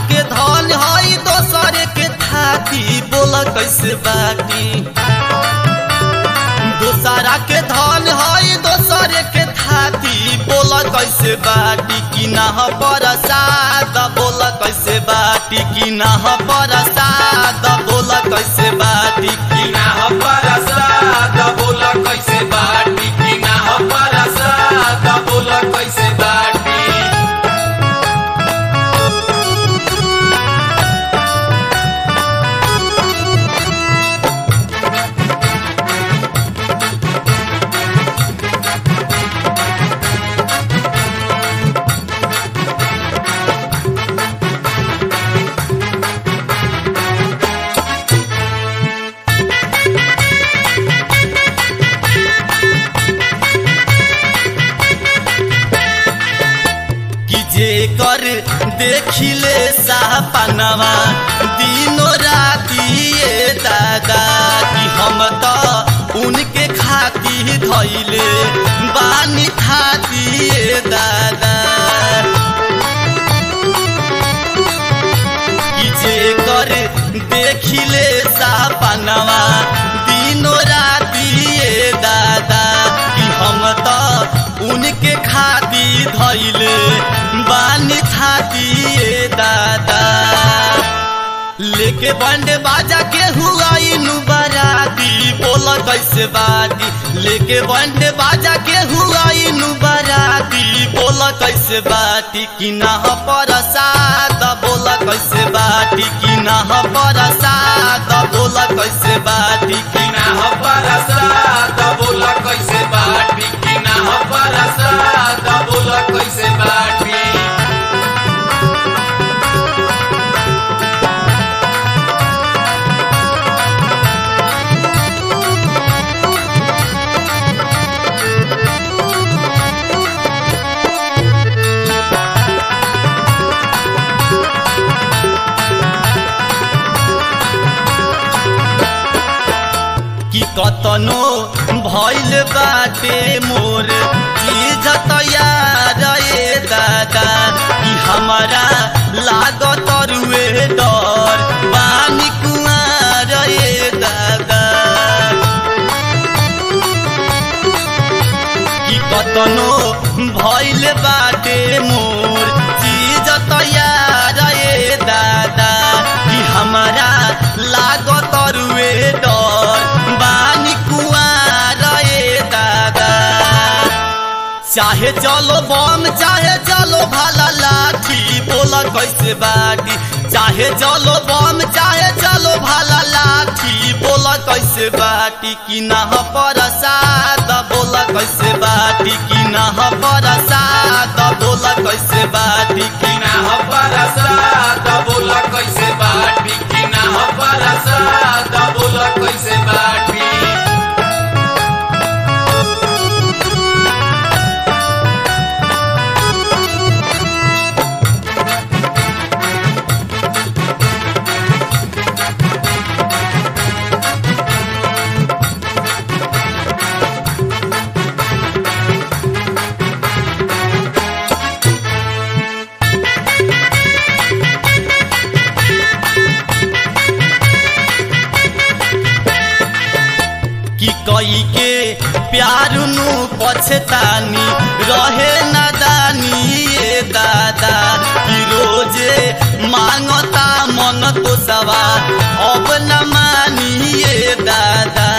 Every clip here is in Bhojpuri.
के धन हई दोसरे के थाती बोल कैसे बाटी दोसरा के धन हई दोसरे के थाती बोल कैसे बाटी कि ना परसाद बोल कैसे बाटी कि ना परसाद बोल कैसे बाटी कि ना ह परसाद बोल कैसे बाटी कि ना ह परसाद बोल कैसे बाटी कि जे कर देखिले सापनवा दिनो राती ये दादा कि हम तो उनके खाती धैले बानी खाती ये दादा कि जे कर देखिले सापनवा दिनो राती ये दादा कि हम तो उनके खाती धैले बानी खाती ये दादा लेके बंड बाजा के हुआ इनु बराती बोल कैसे बाती लेके बंड बाजा के हुआ इनु बराती बोल कैसे बाती कि ना परसाद बोल कैसे बाती कि ना परसाद बोल कैसे बाती कि कि ना ह परसाद बोल कैसे बाटी कि ना ह परसाद बोल कैसे बाटी कि कतनो भइल बाटे मोर चीज तैयार ए दादा कि हमारा लागत रुए डर बानी कुआर ए दादा कि कतनो भइल बाटे मोर चीज तैयार ए दादा कि हमारा लागत रुए डर बानी कुआर ए दादा चाहे चलो बम चाहे चलो भाला लाठी बोल कैसे बाटी चाहे चलो बम चाहे चलो भाला लाठी बोल कैसे बाटी कि ना परसाद बोल कैसे बाटी कि ना परसाद बोल कैसे बाटी कि कि ना ह परसाद बोल कैसे बाटी कि ना ह परसाद बोल कैसे बाटी कि कई के प्यार नु पछतानी रहे नादानी ये दादा कि रोजे मांगता मन तो सवा अब न मानी ये दादा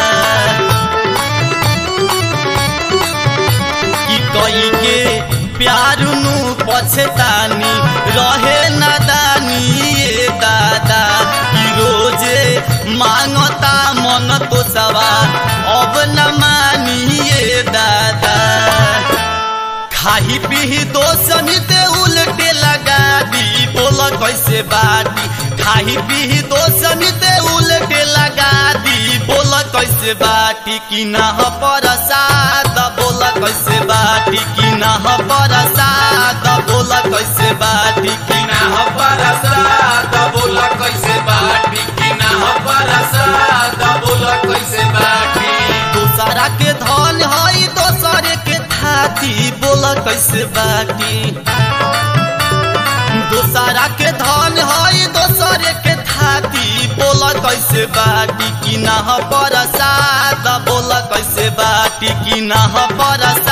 कि कई के प्यार नु पछतानी रहे नादानी ये दादा कि रोजे मांगता मन तो सवा अब न मानी ये दादा खाही पीही दो समिते उल्टे लगा दी बोल कैसे बाटी खाही पीही दो समिते उल्टे लगा दी बोल कैसे बाटी कि ना परसाद बोल कैसे बाटी कि ना परसाद बोल कैसे बाटी कि कि ना ह परसाद बोल कैसे बाटी कि ना ह परसाद बोल कैसे बाटी दोसरा के धन हई दोसरे के थाती बोल कैसे बाटी दोसरा के धन हई बाटी कि ना परसाद बोल कैसे बाटी कि ना परसाद